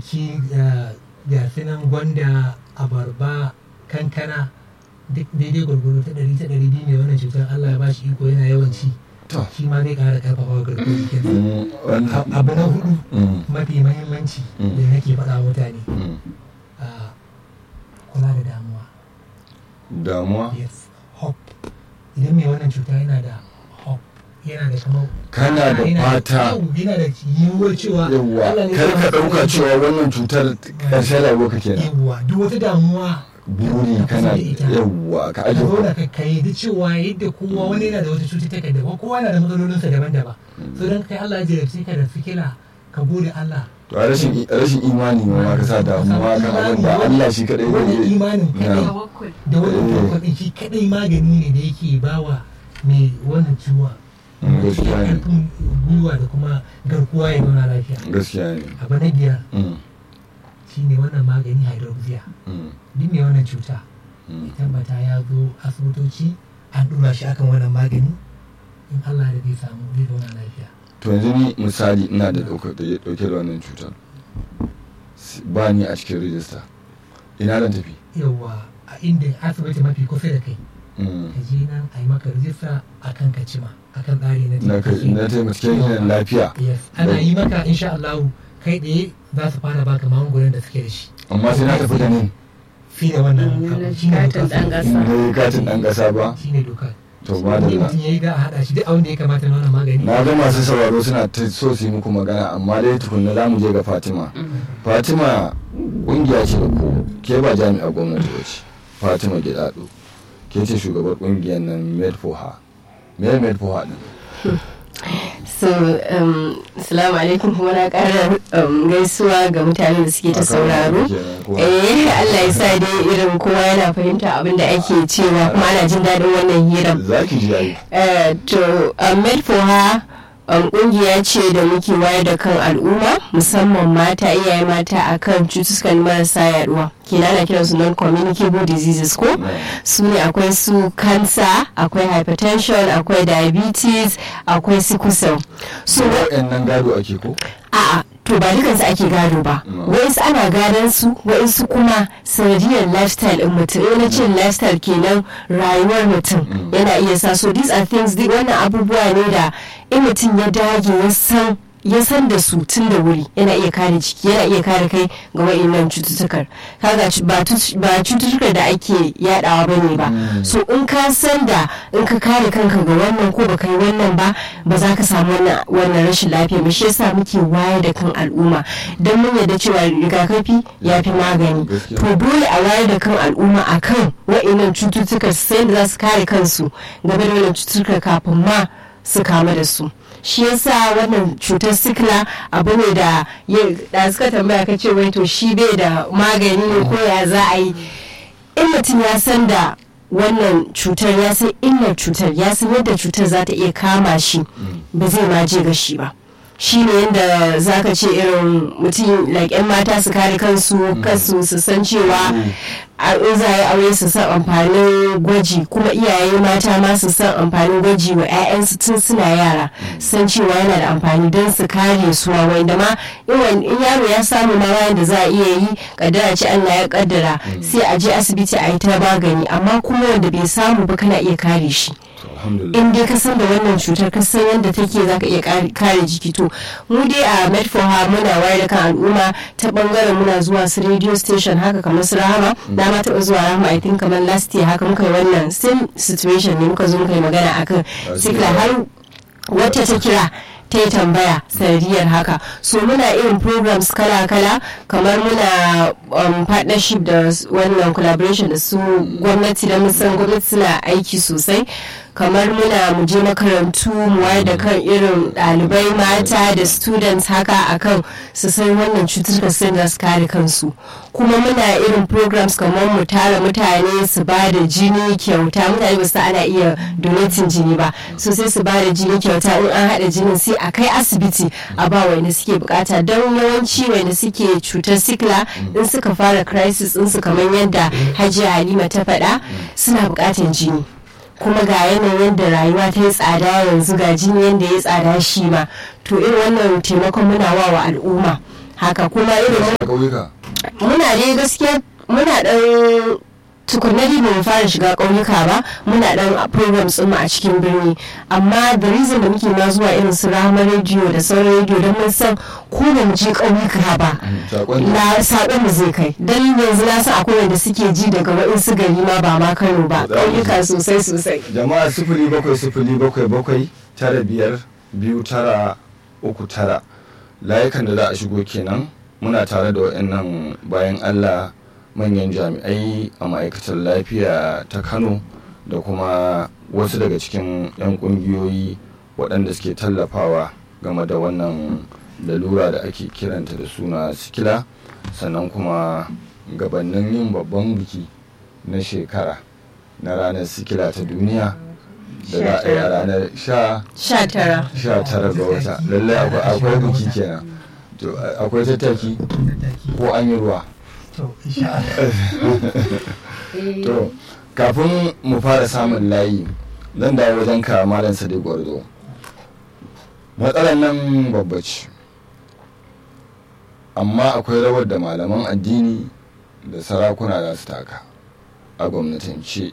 gonaki ga nan gwanda abarba kankana duk daidai gwargwaro ta ɗari ta ɗari biyu ne wannan cutar allah ya ba shi iko yana yawan ci to shi ma zai ƙara ƙarfafa garkuwar jikinsa mm, wannan- abu na hudu mm, mafi mahimmanci Mm. da nake faɗa wa mutane mm. ah, kula da damuwa damuwa yes hope idan mai wannan cuta yana da hope yana da kamar Kana da yana fata. yau, yana da yiwuwar cewa yawwa Allah ne kar zai ka masa ɗauka aiki. cewa wannan cutar ƙarshen rayuwa ka kenan yawwa duk wata damuwa buri Ka kana kusa da ita. yawwa ka ka aje zauna ka kai da cewa yadda kowa wani yana da wata cututtuka daban kowa yana da matsalolinsa daban-daban so don kai Allah ya jarabce ka da sikila ka gode Allah to a rashin rashin imani ma ma ka sa damuwa kan abin da Allah shi kadai wannan zai yi imanin kadai Na. tawakkul da wannan Eh. tawakkul shi kadai magani ne da yake bawa mai wannan ciwon Mm, gaskiya ne. karfin gwiwa da kuma garkuwa ya zauna lafiya gaskiya ne abu na biyar Mm, shine wannan magani hydroxia mm, duk mai wannan cuta mm. tabbata ya zo asibitoci an dura shi akan wannan magani in Allah da zai samu zai zauna lafiya to yanzu ni misali ina da dauke da dauke da wannan cutar S- ba ni a cikin rijista ina zan tafi yawa a inda asibiti mafi kusa da kai Mm. ka je nan a yi maka rijista akan ka cima akan tsari na na ka- taimaki. na taimakon yin lafiya yes ana yi maka insha Allah kai ɗaya za su fara baka magungunan da suke da shi amma sai na tafi da ni fi da wannan Mm, abu na shine katin dokar ɗan su. ƙasa. na yi katin ɗan ƙasa ba shine dokar to ne madalla mutum ya yi da a haɗa shi duk abin da ya kamata na wannan magani na ga masu sauraro suna ta so su yi muku magana amma dai tukunna za mu je ga fatima fatima ƙungiya ce da ku ke ba jami'a gwamnati ba ce fatima gidado ke ce shugabar ƙungiyar nan made for her me made for her din so um, salamu alaikum kuma na ƙara um, gaisuwa ga mutanen da suke ta sauraro eh Allah ya sa dai irin kowa yana fahimta abin da ake cewa kuma ana jin daɗin wannan hirar za ki ji yayi Eh, to um, made for her um, kungiya ce da muke wayar da kan al'umma musamman mata iyaye mata akan cututtukan marasa yaduwa kenan ana kiransu non communicable diseases ko su ne akwai su cancer akwai hypertension akwai diabetes akwai sickle cell so wa'annan gado ake ko a'a to ba dukansu ake gado ba No. wa'insu ana gadon su wa'insu kuma sanadiyar lifestyle in mutum yana cin lifestyle kenan rayuwar mutum Mm. yana iya sa so these are things duk wannan abubuwa ne da in mutum ya dage ya san ya san da su tun da wuri yana iya kare jiki yana iya kare kai ga wa'innan cututtukar kaga cu- ba tut- ba cututtukar da ake yadawa bane ba Mm. so in ka san da in ka kare kanka ga wannan ko baka yi wannan ba ba za ka samu wannan wannan rashin lafiya ba shi yasa muke wayar da kan al'umma don mun yarda cewa rigakafi ya fi magani Gaskiya. to dole a wayar da kan al'umma akan wa'innan cututtuka su san da za su kare kansu game da wannan cututtuka kafin ma su kama da su shi yasa wannan cutar sikila abu ne da ya- da suka tambaya ka ce wai to shi bai da magani ne ko ya za a yi in mutum ya san da wannan cutar ya san illar cutar ya san yadda cutar za ta iya kama shi ba zai ma je ga shi ba shi ne yadda za ka ce irin mutum like 'yan mata su kare kansu kansu su san cewa a in za a yi aure su san amfanin gwaji kuma iyaye mata ma su san amfanin gwaji wa 'ya'yansu tun suna yara san cewa yana da amfani don su kare su ma wanda ma in in yaro ya samu ma bayan da za a iya yi kaddara ce Allah ya kaddara sai a je asibiti a yi ta magani amma kuma wanda bai samu ba kana iya kare shi To, alhamdulillah in dai ka san da wannan cutar ka san yadda take zaka iya kare- kare jiki to mu dai a med for her muna wayar da kan al'umma ta bangaren muna zuwa su radio station haka kamar su rahama na ma taɓa zuwa rahama i think kamar last year haka muka yi wannan same situation ne muka zo muka yi magana akan sikla har wata ta kira ta yi tambaya sanadiyar haka so muna irin programs kala-kala kamar muna um, partnership da s- wannan collaboration da su gwamnati da musan gwamnati suna aiki sosai kamar muna mu je makarantu mu wayar da kan irin ɗalibai mata da students haka akan su san wannan cututtuka sun da su kare kansu kuma muna irin programs kamar mu tara mutane su ba da jini kyauta mutane ba su ana iya donating jini ba so sai su ba da jini kyauta in an haɗa jinin sai a kai asibiti a ba wanda suke bukata don yawanci wanda suke cutar sikla in suka fara crisis in su kamar yadda hajiya halima ta faɗa suna bukatan jini kuma ga yanayin yadda rayuwa ta yi tsada yanzu ga jini yadda ya tsada shi ma to irin wannan taimakon muna wa wa al'umma haka kuma irin a ƙauyuka muna dai gaskiya muna dan tukunna dai ba mu fara shiga ƙauyuka ba muna dan programs ɗin mu a cikin birni amma da reason da muke ma zuwa irin su rama rediyo da sauran rediyo don mun san ko ba mu je ƙauyuka ba saƙon da na saƙon mu zai kai dan yanzu na san akwai wanda suke ji daga waɗansu gari ma ba ma Kano ba To za mu ji. ƙauyuka sosai sosai jama'a sifili bakwai sifili bakwai bakwai tara biyar biyu tara uku tara layukan da za a shigo kenan muna tare da waɗannan bayan allah manyan jami'ai a ma'aikatar lafiya ta kano da kuma wasu daga cikin 'yan ƙungiyoyi waɗanda suke tallafawa game da wannan lalura da ake kiranta da suna sikila sannan kuma gabanin yin babban biki na shekara na ranar sikila ta duniya da za a yi a ranar sha sha tara sha tara ga wata lallai akwai- akwai biki kenan to a- akwai tattaki tattaki ko an yi ruwa to insha Allah to kafin mu fara samun layi zan dawo wajen ka malam sadiq gwarzo matsalar nan babba ce amma akwai rawar da malaman addini da sarakuna za su taka a gwamnatance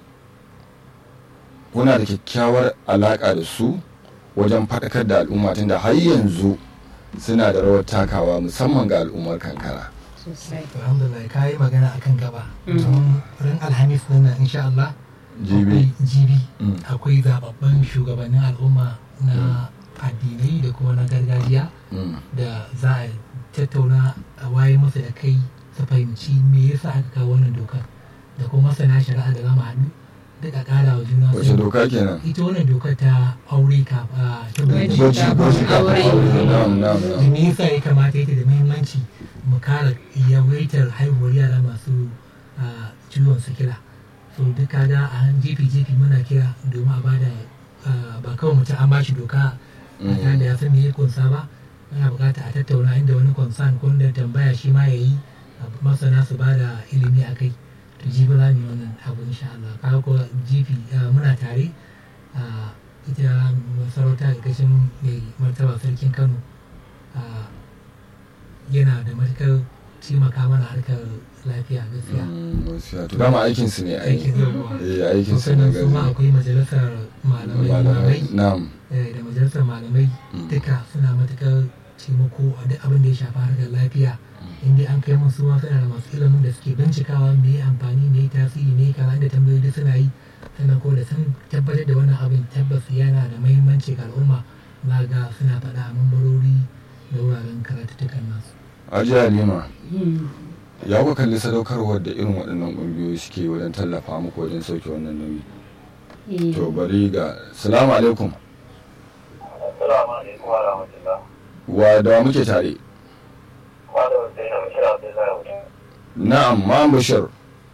kuna da kyakkyawar alaƙa da su wajen faɗakar da al'umma tunda har yanzu suna da rawar takawa musamman ga al'ummar kankara sosai to alhamdulillah ka yi magana akan gaba domin ran alhamis din nan insha Allah jibi akwai jibi Mm. akwai zababben shugabannin al'umma na addinai da kuma na gargajiya Mm. da za a tattauna a waye masa da kai su fahimci me yasa aka kawo wannan dokar da kuma masana shari'a da zama haɗu duka ƙara wa juna wace sani. doka kenan ita wannan dokar ta aure ka a ta Gwaji gwaji kafin gwaji kafin aure. aure na'am na'am da na'am me yasa ya kamata yake da muhimmanci mu kara yawaitar haihuwar yara masu ah, ciwon sikila so duk kaga a han jefi jefi muna kira domin a bada ah, ba kawai mutum an bashi doka a tare da ya san me ya kunsa ba ana bukata a tattauna inda wani concern ko da tambaya shi ma ya yi masana su bada ilimi a kai to jibi za mu yi wannan abu insha Allah kaga ko jifi ah, muna tare ah, ita masarauta ƙarƙashin mai martaba sarkin Kano ah, yana da matukar taimaka mana harkar lafiya gaskiya Mm, gaskiya. to dama aikin su ne aikin aiki yau eh aikin su ne sannan su ma gaskiya akwai majalisar malamai malamai na'am eh, da majalisar malamai Mm. duka suna matukar taimako a duk abin da ya shafi harkar lafiya inda an kai musu ma suna da masu ilimin da suke bincikawa me ya amfani me ya tasiri me ya kaza da tambayoyi duk suna yi sannan ko da sun tabbatar da wannan abin tabbas yana da mahimmanci ga al'umma za ga suna faɗa a mambarori da wuraren karatuttukan nasu Hajiya Halima ya ku kalli sadaukarwar da irin waɗannan ƙungiyoyi suke yi wajen tallafa muku wajen sauke wannan nauyi to bari ga salamu alaikum Assalamu alaikum wa rahmatullah. wa da wa muke tare Malam Hussein Bashir Abdullahi Hussein. na'am ma'am bashir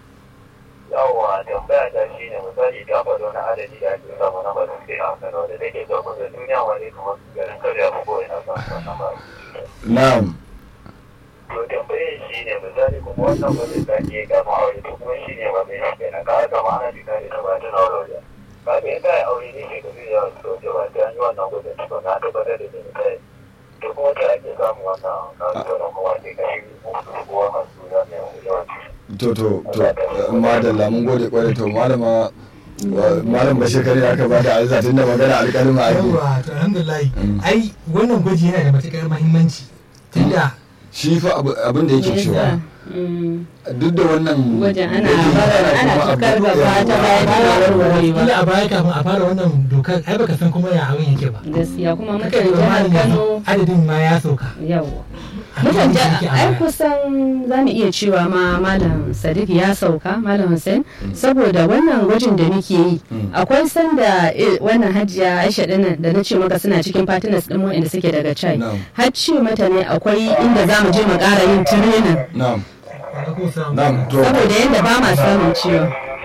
Yawwa tambaya ta shi ne misali ta faɗo na adadi da ake samu na ba suke a Kano da take so kusa duniya wani kamar garin Kano ko ko ina samu wannan ba. na'am To tambayar shi ne misali kuma wannan ba zai sake ya gama aure to kuma shi ne ba mai shi na ka haka ma ana jika da ba ta na aure. Ka ga yadda ya aure ne ke gabi da yawan soke ba ta yi wannan gudun tukun na tabbatar da jini kai. To kuma ta ake samun wannan kasuwa kuma ke kashi ko masu zama yawan to to to madalla mun gode kwarai to malama wa- malam bashir kare aka ba da alza tun da magana alƙalima ake yawwa to alhamdulillah Mm. ai wannan gwaji yana da matukar mahimmanci tunda shi fa abu- abin da yake cewa duk da wannan Wajen ana gwaji bara- ana kuma tukar abu- gaba ta baya tana warware kila ba a baya kafin a fara wannan dokar ai baka san kuma ya abin yake ba gaskiya kuma mutan kake da jihar malami yanzu kano adadin ma ya sauka yawa Abin mutan da jihar yake a ai baya. kusan za mu iya cewa ma malam sadiq ya sauka malam hussein saboda wannan gwajin da muke yi Mm. akwai sanda eh, wannan hajiya aisha dinnan da na ce maka suna cikin partners din mu inda suke daga chai Na'am. har ce mata ne akwai inda za mu je mu ƙara yin training na'am Alaikum salam. na'am to saboda yadda ba ma samun ciwon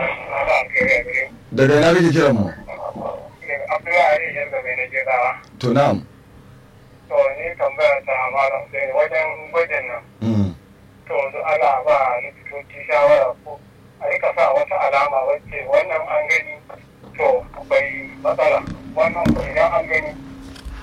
daga ina kake kiran mu Abdullahi yanzu mai na jirawa. to na'am To ni tambaya ta malam sai wajen gwajin nan. Mm. To su ana ba likitoci shawara ko a rika sa wata alama wacce wannan an gani to bai matsala wannan ko idan an gani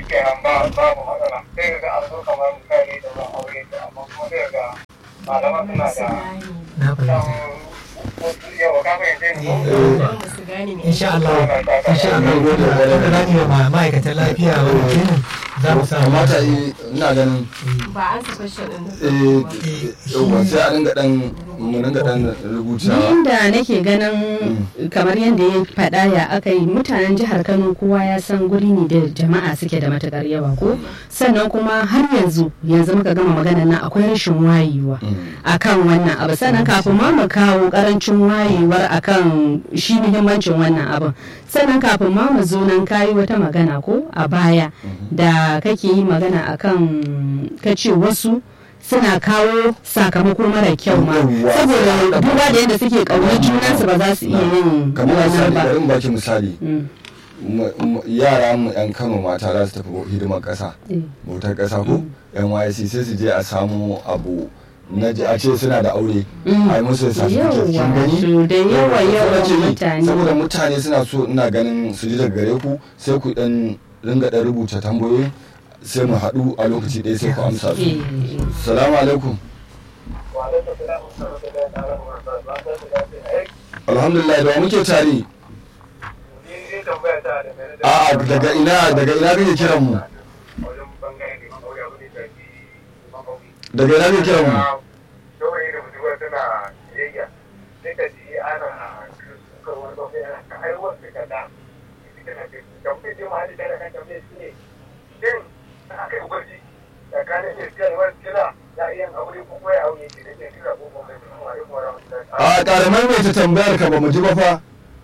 kenan ba babu matsala sai ga an zo kamar misali da ban aure ta amma kuma sai ga malaman suna da na fahimta wasu yawa ka fahimce ni ko? insha Allah insha Allah da zani wa ma- ma'aikatan lafiya wani kenan za mu samu kamata yi ina ganin ba an sa question din eh yauwa sai a dinga dan mu dinga dan rubutawa inda nake ganin kamar yadda ya faɗa ya aka yi mutanen jihar kano kowa ya san guri ne da jama'a suke da matukar yawa ko sannan kuma har yanzu yanzu muka gama magana nan akwai rashin wayewa akan wannan abu sannan kafin ma mu kawo karancin wayewar akan shi muhimmancin wannan abin sannan kafin ma mu zo nan kayi wata magana ko a baya da kake yi magana akan kace wasu suna kawo sakamako mara kyau ma Yawwa. saboda duba da yadda suke ƙaunar junansu ba za su iya yin kamar wannan misali ba bari in baki misali Mm. mu- mu- yara mu yan kano mata za su tafi hidimar kasa Eh. bautar kasa ko NYC sai su je a samu abu na ji a ce suna da aure Mm. a yi musu certificate kin Yawwa, gani to da yawa yawan Saboda ce, mutane. saboda mutane suna so ina ganin su ji daga gare ku sai ku dan ringa dan rubuta tambayoyi sai mu haɗu a lokaci ɗaya sai ku amsa su Eh, salamu alaikum Wa alaikum salam wa rahmatullahi ta'ala wa barakatuh. Ba sai da lafiya. Ai, alhamdulillah da wa muke tare ni zai tambaya ta da mai da a'a daga ina daga ina kake kiran mu wajen bangare ne aure abu ne da ke mamawi. daga ina kake kiran mu Saurayi da budurwa suna biyayya. Sai ka ji ana suka wani bakwai ana ka aiwar da kada. Ita na ce, tambayi ce ma hali da kan tambayi shi ne. Shin aka yi gwaji tsakanin iskar wani kila ya iya aure ko kuma ya aure ke da ke kira ko kuma mai kuma wani kuma wani a ƙaramar mai ta tambayar ka ba mu ji ba fa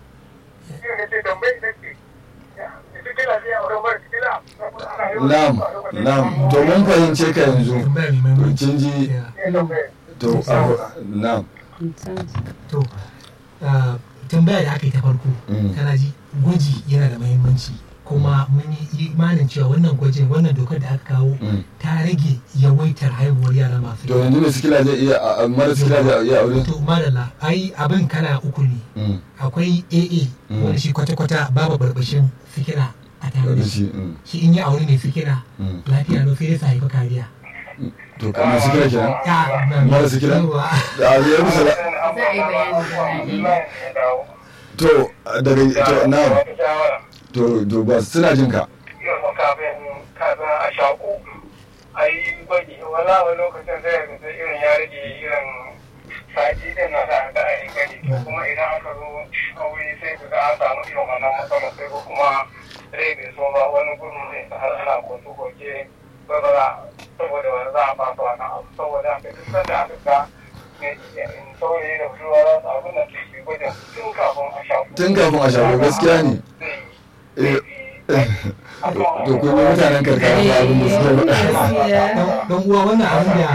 na'am na'am to mun fahimce ka yanzu tambaya mai muhimmanci kin ji Yeah. to a- na'am to ah, tambaya da aka yi ta farko Mm. kana ji gwaji yana da muhimmanci kuma mun yi imanin cewa wannan gwajin wannan dokar da aka kawo Mm. ta rage yawaitar haihuwar yara masu to yanzu mai sikila zai iya a- a- mara sikila zai iya aure to madalla ai abin kala uku ne Mm. akwai aa Mm. wanda shi kwata-kwata babu barbashin sikila a tare da da shi shi mm. shi in yi aure ne sikila Mm. lafiya no sai dai su haifi kariya to kamar sikila kenan Ya, mara sikila yawa. da a yi musu la- Za a yi bayani da to daga to na'am to to ba suna jin ka kafin kafin a shaku a yi gwaji wala wani lokacin zai ga irin ya rage irin sati din na da da a yi gwaji to kuma idan aka zo aure sai ka ga an samu irin wannan matsala sai ko kuma rai bai so ba wani gudu zai sa har ana kotu koke ba ba za saboda wani za a fasa wannan abu saboda haka duk sanda aka ga ne saurayi da budurwa za su abin da ke gwajin tun kafin a shaku tun kafin a shago gaskiya ne Eh, to kun yi mutanen karkara ba abin da suka faɗa Dan- dan uwa wannan abin da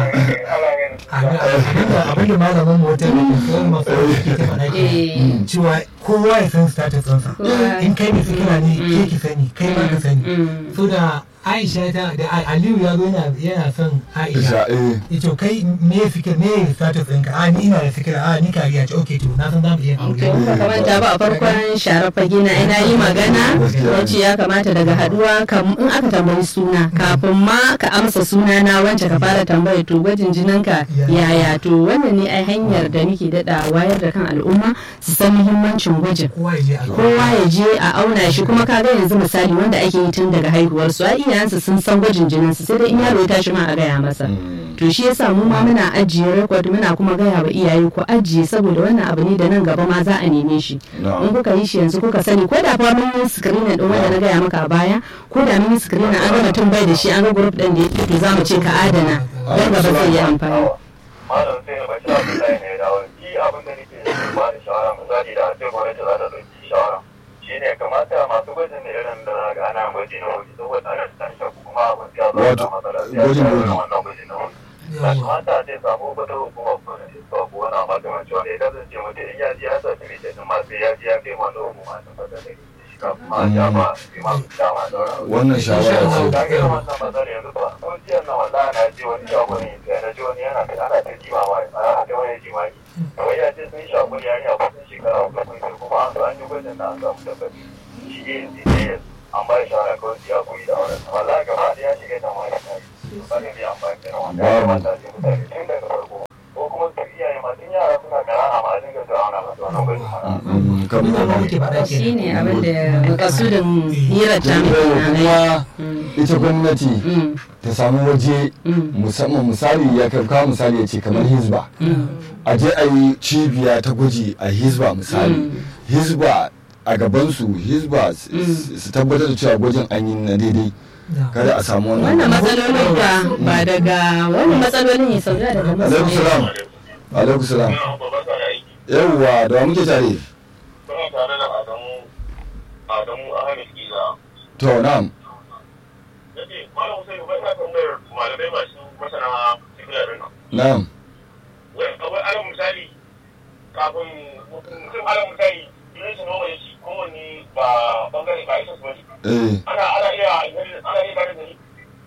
abin da malamin mu wata da kasuwar masu ke ta faɗa ke Eh. cewa kowa ya san status ɗinsa Kowa. in kai mai sikila ne ke ki sani kai ma ka sani Mm. so da aisha ta da aliyu ya zo yana yana son Isha, aisha eh. ito kai me sikila me status ɗinka a ni ina da sikila a ni kariya ce ok to na san za mu iya aure to ba kamanta ba a farkon sharar fage na ina yi magana na ce ya kamata daga haduwa kam in aka tambayi suna kafin ma ka amsa suna na wance ka fara tambaya to gwajin jininka yaya to wannan ne ai hanyar da nake daɗa wayar da kan al'umma su san muhimmancin gwajin kowa ya je a kowa ya je a auna shi kuma ka ga yanzu misali wanda ake yi tun daga haihuwar su ai iyayensu sun san gwajin jinin su sai dai in yaro ya tashi ma a gaya masa to shi yasa mu ma muna ajiye record muna kuma gaya wa iyaye ku ajiye saboda wannan abu ne da nan gaba ma za a neme shi Na'am. in kuka yi shi yanzu kuka sani ko da fa mun yi screening din wanda na gaya maka a baya ko da mun yi screening an ga mutum bai da shi an ga group din da ya to za mu ce ka adana dan gaba zai yi amfani malam sai na bashi abin da ne da wani ki abin da nake ba da shawara misali da ce gwamnati za ta ɗauki shawara shi ne kamata masu gwajin da irin da za ga ana gwaji na wuri saboda ana da shaku kuma abin ya zo da matsala sai gwajin ya zo wuri. da wannan gwaji na wuri ba kamata a ce samu wata hukuma gwamnati ko ko wani makamanci wanda ya kasance mutum in ya ji ya sa tuni da ma sai ya ji ya kai wani hukuma ta fata da shi kafin ma ya ba shi ma su dama da wani wannan shawara ce ta ga wannan matsalar yanzu ba ko jiya na wallahi na ji wani shagoni sai na ji wani yana da ana ta jima ma ana ta wani jimaki kawai ya ce sun shagoni ya ne a kusan shekara uku kun kuma an zo an yi gwajin da an samu tabbaci shi ne ne an ba shi shawara kawai su ya koyi da auren wallahi gaba da ya shiga da wani kai ba ne bai amfani da wani ya kamata a ce mutane tun daga farko ko kuma su iyaye ma tun yara suna ƙanana ma a dinga zuwa ana masu wannan bai Mm, kamar Ina ma da muke faɗa shi ne kenan abin da makasudin hirar ta kuma muke ita gwamnati ta samu waje musamman misali ya kawo misali ya ce kamar hizba a je a yi cibiya ta gwaji a hizba misali hizba a gabansu hizba s- s- su tabbatar da cewa gwajin an yi na daidai Na. kada a samu wannan wannan matsalolin ba ba daga wannan matsalolin ya sauya daga alaikum salam alaikum salam yawwa da wa muke tare Kuna tare da Adamu Adamu Ahmed Kiza. to na'am Yace Malam Hussein bai na tambayar malamai masu masana sigila din nan. na'am Wai akwai alal misali kafin mutum alal misali idan su noma yaci kowanne ba bangare ba isa su bane. eh Ana ana iya ana iya gane da ni.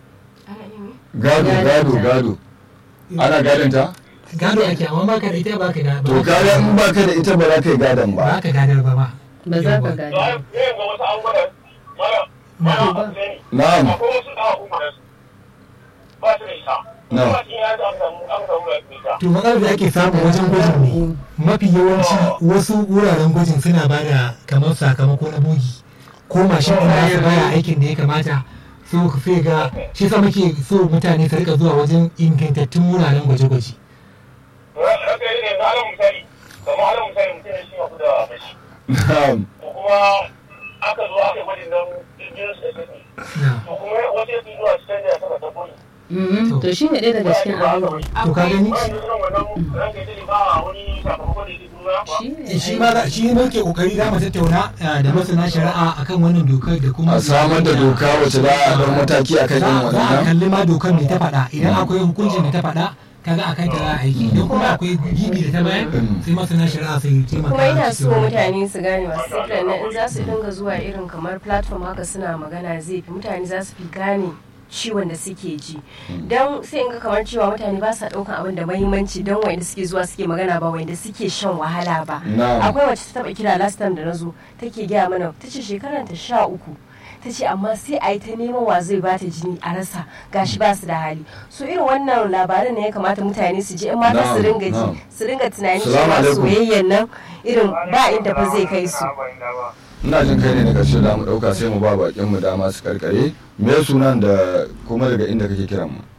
gado gado gado ana gadon ta gado ake amma baka da ita baka da to kaga in baka da ita ba za ka yi gadon ba ba ka gadar ba ba ba za ka To gani ai yayin ga wasu abubuwa da mara mara Hussein. na'am Akwai wasu da kuma da su. Ba su da isa. Na. Kuma cikin ya an samu an samu da ita. to matsalar da ake samu wajen gwajin ne mafi yawanci wasu wuraren gwajin suna ba da kamar sakamako na bogi ko mashin ɗin nasu baya aikin da ya kamata so sai ga shi sa muke so mutane su rika zuwa wajen ingantattun wuraren gwaje-gwaje Raka yi ne alal misali kamar alal misali mutum ne shi ya da mashi. na'am To kuma aka zo aka yi gwajin nan jirgin su da na to kuma wasu ya fi zuwa su canja saka ta boye. Mhm, to shi ne ɗaya daga cikin abubuwan to ka gani Ba ni irin wannan ranka ya ba wani sakamakon da yake nuna ba. shi ne shi ma za- shi ne muke kokari za mu tattauna eh, da masana shari'a akan wannan dokar da kuma a samar da doka wacce za a ɗau mataki a kan yin za za a waɗannan kalli ma dokar mai ta faɗa idan akwai hukuncin da ta faɗa kaga a kanta za a aiki idan kuma akwai gibi da ta bayar sai masana shari'a sai taimaka kuma ina cikin so wannan. mutane su gane masu sifilan nan in za su dinga zuwa irin kamar platform haka suna magana zai fi mutane za su fi gane ciwon da suke ji don sai in ga kamar cewa mutane ba sa ɗaukan abin da mahimmanci don wanda suke zuwa suke magana ba wanda suke shan wahala ba Na'am. akwai wacce ta taɓa kira last time da na zo take gaya mana ta ce shekaran ta sha uku ta ce amma sai a yi ta neman wa zai bata jini a rasa gashi ba su da hali so irin wannan labarin ne ya kamata mutane su ji in mata su Na'am, ringa ji na'am. su ringa tunani Salamu cewa alaikum. soyayyan nan irin ba inda fa zai kai su ina jin kai ne na ƙarshe da mu ɗauka sai mu ba bakin mu dama su karkare me sunan da kuma daga inda kake kiran mu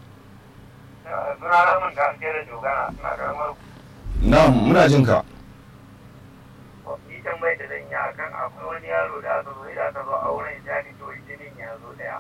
Suna ramin da ake da dogana suna karamar na'am muna jin ka ni tambayar da zan yi akan akwai wani yaro da aka zo da aka zo auren jani to jinin ya zo daya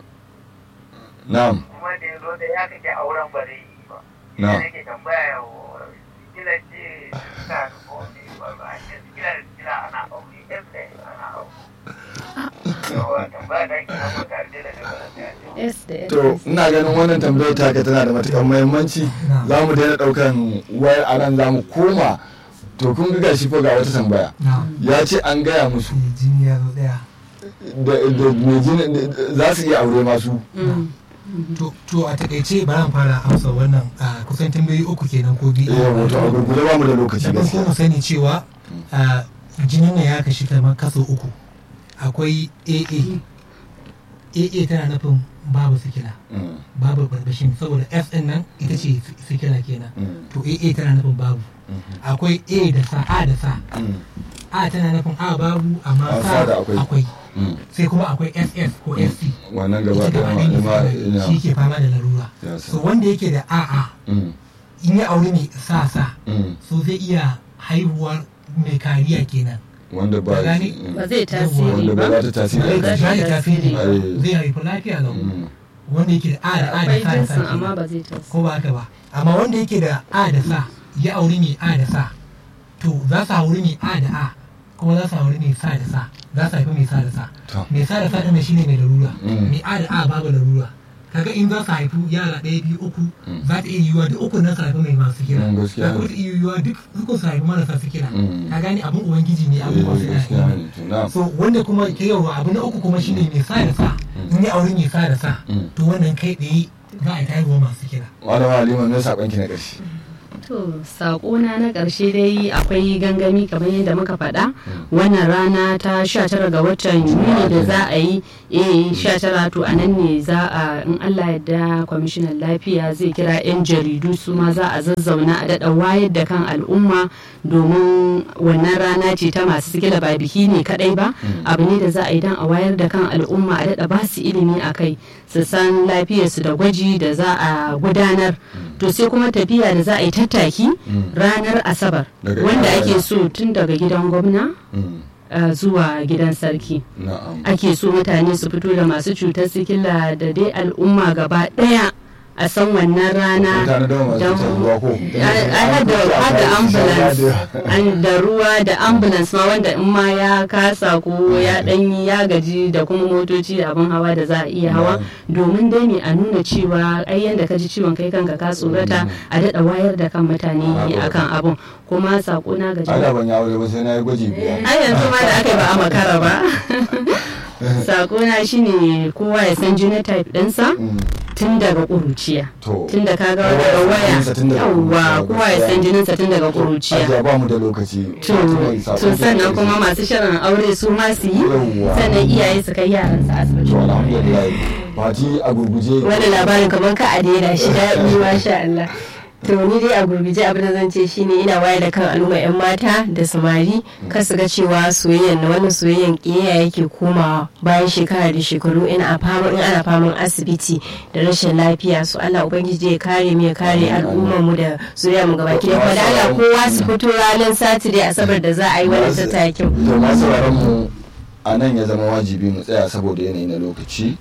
na'am kuma da ya zo da ya kake auren ba zai yi ba Na. ina nake tambaya wa kila ce suna da kowane ba ba a ce kila da kila ana aure yan da ana aure yawa tambaya da ke nan mutane da daga da S da S. to ina ganin wannan tambayar taka tana da matukar muhimmanci Na'am. za mu daina ɗaukan wayar a nan za mu koma to kun ga gashi fa ga wata tambaya na ya ce an gaya musu sai jini ya zo daya da da mai jini za su iya aure masu to to a takaice bari mu fara amsa wannan a kusan tambayoyi uku kenan ko biyu eh wato a gurgure ba mu da lokaci da farko mu gaskiya sani cewa a jinin nan ya kashi kamar kaso uku akwai aa aa tana nufin babu sikila Mm, babu barbashin saboda s din nan ita ce sikila kenan mm, to aa tana nufin babu mhm, akwai a da sa a da sa mm, a tana nufin a babu amma A, sa sa da akwai. akwai mm. sai kuma akwai ss ko sc wannan gaba ita ɗaya gaba ma ɗaya ma ne ina shi ke fama da larura Ya so sa. wanda yake da a'a Mm, in ya auri mai sa sa mm. so zai iya haihuwar mai kariya kenan wanda ba Ka gane? mm, ba zai tasiri wanda ba ba za ta tasiri zai a za kai ta zai tasiri Ai. zai haifi lafiya lau Mm, wanda yake da a da a da akwai sa da sa jinsin amma kenan. ba zai tasiri ko ba haka ba amma wanda yake da a da sa ya auri mai a da sa to za su auri mai a da a kuma za su auri mai sa da sa za su haifi mai sa da sa To. mai sa da sa ɗin shine mai larura Mm. mai a da a babu larura kaga in za su haifi yara ɗaya biyu uku za ta iya yiwuwa duk uku nan su haifi mai masu kira Mm, gaskiya za kuma ne. ta iya yiwuwa duk uku su haifi marasa su kira Mm. ka gani abin ubangiji ne eh, abubuwa suna gaskiya iya ne to na so wanda kuma ke yawa abu na uku kuma shine mai sa da sa in ya auri mai sa da sa Mm. to wannan kai tsaye za a yi haihuwa masu kira malama halima me sakon ki na ƙarshe To, saƙona na ƙarshe dai akwai gangami kamar yadda muka faɗa wannan rana ta 19 ga watan Yuni da za a yi eh 19 to a nan ne za a in Allah yadda kwamishinan lafiya zai kira 'yan jaridu su ma za a zazzauna a daɗa wayar da kan al'umma domin wannan rana ce ta masu sikila ba biki ne kaɗai ba abu ne da za a yi don a wayar da kan al'umma a daɗa ba su ilimi a kai su san lafiyarsu da gwaji da za a gudanar to sai kuma tafiya da za a yi tattaki ranar asabar Daga wanda ina ake ina? so tun daga gidan gwamna Mm. uh, zuwa gidan sarki na'am ake so mutane su fito da masu cutar sikila da dai al'umma gaba daya a san wannan rana mutane da masu don- cutar ruwa ko ai hada hada ambulance an da ruwa da ambulance ma wanda in ma ya kasa ko ya danyi ya gaji da kuma motoci da abin hawa da za a iya hawa domin dai ne a nuna cewa ai yanda ka ji ciwon kai kanka ka tsorata a daɗa wayar da kan mutane akan abun kuma sako na ga ai da ban ya aure ba sai na yi gwaji biyar ai yanzu ma da aka yi ba a makara ba sakona shine kowa ya san genotype ɗinsa Mm. tun daga ƙuruciya to tun da ka ga Kowa ya daga san waya jininsa tun daga yawwa ƙuruciya, kowa ya gaskiya. san jininsa tun daga ƙuruciya ajiya ba mu da lokaci to Fatima, sakon to ki sannan ƙarshe. kuma masu shirin aure su ma su yi Yawwa. sannan iyaye su kai yaran su asibiti to alhamdulillah fati a gurguje wani labarin kamar ka a daina shi daɗi masha Allah to ni dai a gurguje abin da zan ce shine ina wayar da kan al'umma yan mata da samari kar su ga cewa soyayyan na wannan soyayyan ƙiyayya yake komawa bayan shekara da shekaru in a fama in ana faman asibiti da rashin lafiya su Allah ubangiji ya kare mu ya kare al'ummar mu da zuriya mu gabaki da da Allah kowa su fito ranar Saturday asabar da za a yi wannan tattakin to masu sauraron mu a nan ya zama wajibi mu tsaya saboda yanayi na lokaci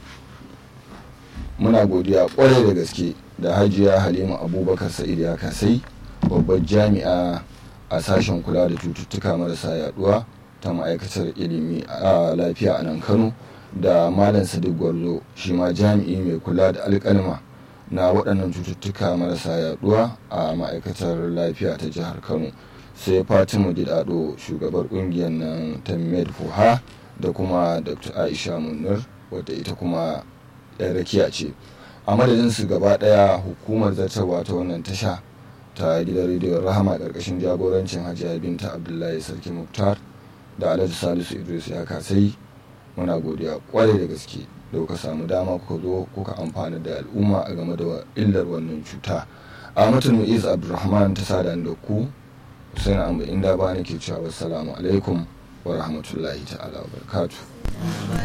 muna godiya kwarai da gaske da hajiya halima abubakar sa'id ya kasai babbar jami'a a sashen kula da cututtuka marasa yaduwa ta ma'aikatar ilimi a lafiya a nan kano da malam sadiq gwarzo shi ma jami'i mai kula da alkalma na waɗannan cututtuka marasa yaduwa a ma'aikatar lafiya ta jihar kano sai fatima gidado shugabar ƙungiyar nan ta medfuha da kuma dr aisha munir wadda ita kuma yan rakiya ce a madadin su gaba daya hukumar zartarwa ta wannan tasha ta gidan rediyon rahama karkashin jagorancin hajiya binta abdullahi sarki muktar da alhaji salisu idris ya kasai muna godiya kwarai da gaske da kuka samu dama kuka zo kuka amfana da al'umma a game da illar wannan cuta a matan mu'iz abdulrahman ta sada da ku husain amba inda ba nake cewa wassalamu alaikum wa rahmatullahi ta'ala wa barakatuh